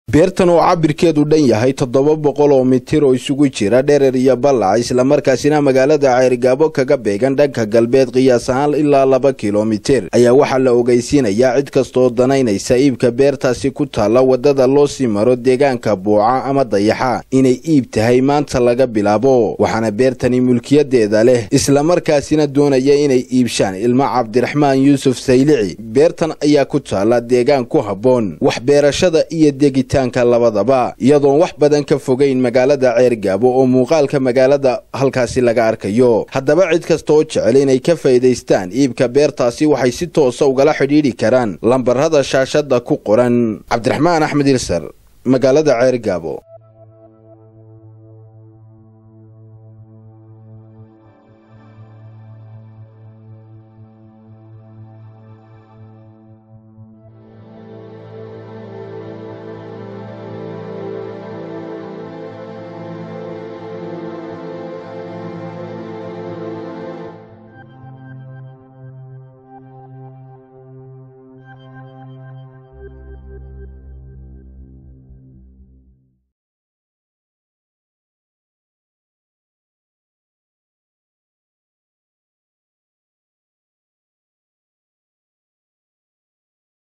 beertan oo cabirkeedu dhan yahay toddoba boqol oo mitir oo isugu jira dherer iyo ballac islamarkaasina magaalada ceerigaabo kaga beegan dhanka galbeed qiyaas ahaan ilaa laba kilomitir ayaa waxaa la ogeysiinayaa cid kastaoo danaynaysa iibka beertaasi ku taalla waddada loo sii maro deegaanka buuca ama dayaxa inay iib tahay maanta laga bilaabo waxaana beertani mulkiyadeeda leh islamarkaasina doonaya inay iibshaan ilmo cabdiraxmaan yuusuf saylici beertan ayaa ku taalla deegaan ku habboon wax beerashada iyo degitaanka labadaba iyadoon wax badan ka fogayn magaalada ceergaabo oo muuqaalka magaalada halkaasi laga arkayo haddaba cid kasta oo jecel inay ka faa'iidaystaan iibka beertaasi waxay si toosa ugala xidhiidhi karaan lambarada shaashadda ku qoran cabdiraxmaan axmed ilsar magaalada ceergaabo